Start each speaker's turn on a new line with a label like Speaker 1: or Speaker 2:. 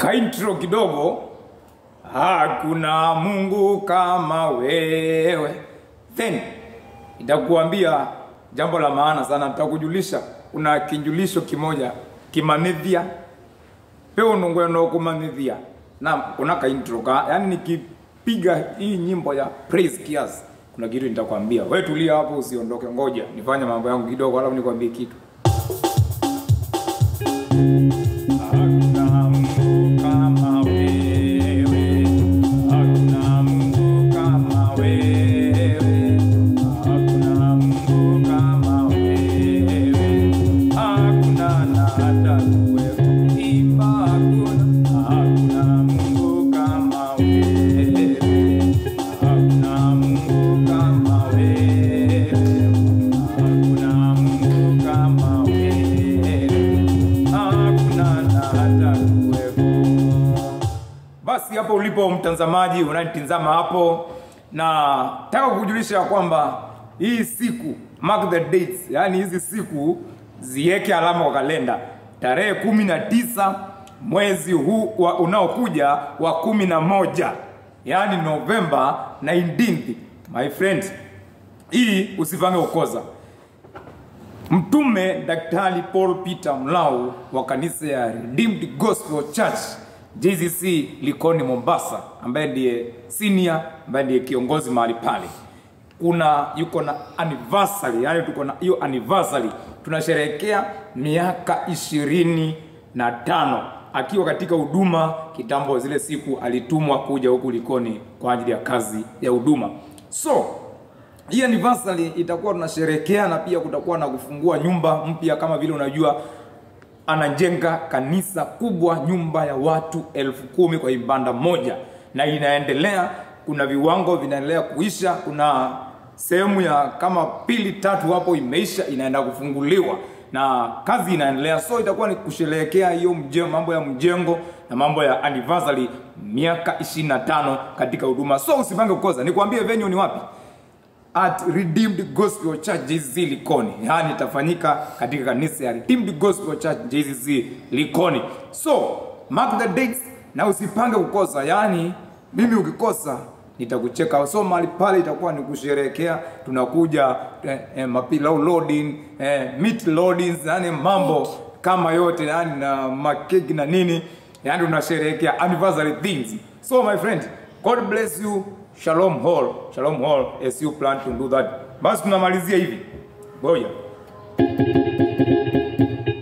Speaker 1: kaintro kidogo hakuna mungu kama wewe then itakuambia jambo la maana sana nitakujulisha kuna kinjulisho kimoja kimanithia peo nungweno kumanithia na kuna kaintro ka yani nikipiga hii nyimbo ya praise kiasi kuna kitu nitakwambia wewe tulia hapo usiondoke ngoja nifanye mambo yangu kidogo alafu nikwambie kitu Hakuna Mungu kama wewe, hakuna Mungu kama wewe, hakuna Mungu kama wewe, hakuna na hata kuwepo imba, hakuna, hakuna Mungu kama wewe, hakuna Mungu kama wewe, hakuna Mungu kama wewe hakuna na hata kuwepo. Basi hapo ulipo mtazamaji unanitizama hapo, na taka kukujulisha ya kwamba hii siku mark the dates, yani hizi siku ziweke alama kwa kalenda, tarehe kumi na tisa mwezi huu wa unaokuja wa kumi na moja yani Novemba 19th. My friend, hii usipange kukosa. Mtume Daktari Paul Peter Mlau wa kanisa ya Redeemed Gospel Church JCC Likoni Mombasa, ambaye ndiye senior, ambaye ndiye kiongozi mahali pale, kuna yuko na anniversary, yani tuko na hiyo anniversary, tunasherehekea miaka ishirini na tano akiwa katika huduma kitambo. Zile siku alitumwa kuja huku Likoni kwa ajili ya kazi ya huduma so hii anniversary itakuwa tunasherehekea na pia kutakuwa na kufungua nyumba mpya kama vile unajua anajenga kanisa kubwa nyumba ya watu elfu kumi kwa ibanda moja na inaendelea kuna viwango vinaendelea kuisha kuna sehemu ya kama pili tatu hapo imeisha inaenda kufunguliwa na kazi inaendelea so itakuwa ni kusherehekea hiyo mjengo mambo ya mjengo na mambo ya anniversary miaka 25 katika huduma so usipange kukosa nikwambie venue ni wapi at Redeemed Gospel Church JCC Likoni, yaani itafanyika katika kanisa ya Redeemed Gospel Church JCC Likoni. So mark the dates na usipange kukosa, yaani mimi ukikosa nitakucheka. So mahali pale itakuwa ni kusherehekea, tunakuja eh, eh, mapilau loading eh, meat loading, yani mambo kama yote, yani na makeki na nini, yani tunasherehekea anniversary things. So my friend, God bless you. Shalom Hall, Shalom Hall as you plan to do that. Basi tunamalizia hivi. Ngoja.